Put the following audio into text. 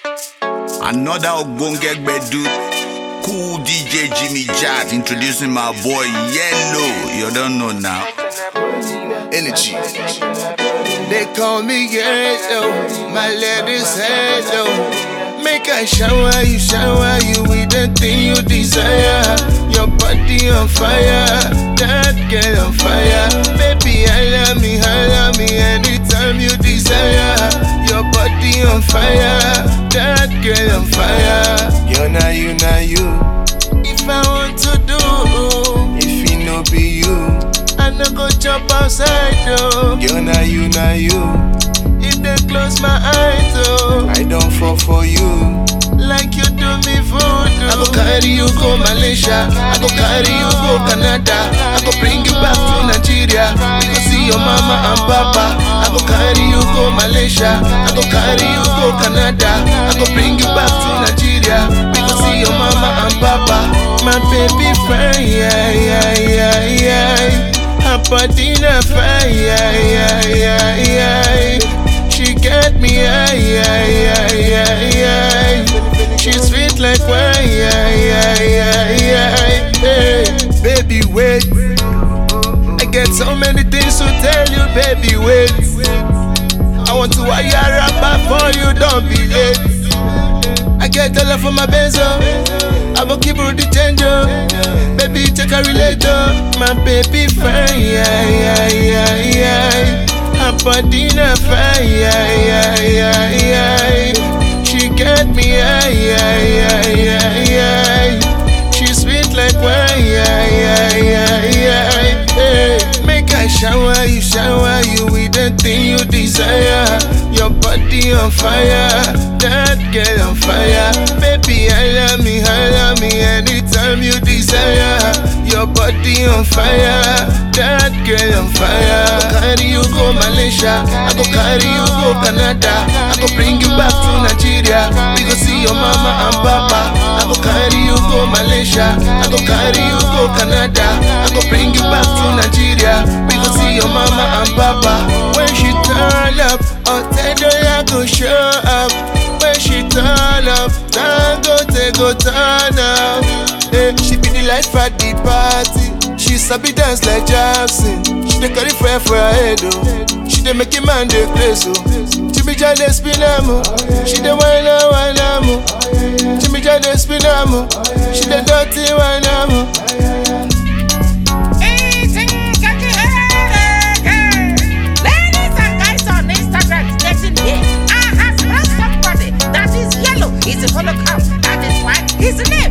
Another Ogbonge Gbedu. Cool DJ Jimmy Jazz introducing my boy Yellow. You don't know now. Energy. They call me yellow, my ladies hello. Make I shower you, shower you with the thing you desire. Your body on fire, that girl on fire. Baby, holla me, holla me anytime you desire. Your body on fire, that girl on fire. You're not you, not you. If I want to do, if it no be you. I no go jump outside though. You na you na you. If they close my eyes though, I don't fall for you. Like you do me voodoo. I go carry you go Malaysia. I go carry you go Canada. I go bring you back to Nigeria. We go see your mama and papa. I go carry you go Malaysia. I go carry you go Canada. I go bring you back to Nigeria. We go see your mama and papa. My baby friend, yeah, yeah, yeah, yeah. Her body na fire, yeah, yeah, yeah, yeah. She get me, yeah, yeah, yeah, yeah, yeah. She sweet like wine, yeah, yeah, yeah, yeah. Hey, baby, wait. I get so many things to tell you, baby, wait. I want to wire up for you, don't be late. I get the love for my benzo. I go keep the change, oh. Baby, take a relator. My baby fine, yeah, yeah, yeah, yeah. Her body na fire, yeah, yeah, yeah, yeah. She get me, yeah, yeah, yeah, yeah, yeah. She sweet like wine, yeah, yeah, yeah, yeah. Hey, make I shower you, shower you with the thing you desire. Your body on fire, that girl on fire. Baby, holla me, holla me anytime you desire. Your body on fire, that girl on fire. I go carry you go Malaysia, I go carry you go Canada. I go bring you back to Nigeria. We go see your mama and papa. I go carry you go Malaysia, I go carry you go Canada. I go bring you back to Nigeria. We go see your mama and papa. When she turn up, Otedoya go show up. When she turn up, Dangote go turn up. Hey, she be the life at the party. She sabi dance like Jackson. She dey carry fire for her head oh. She dey make a man dey crazy oh. Jimmy Jai dey spin am oh. She dey whine am whine am oh. Jimmy Jai dey spin am oh. She dey dirty whine am oh. Eating catchy hair. Ladies and guys on Instagram getting here. I have found somebody that is yellow. He's a holocaust. That is why his name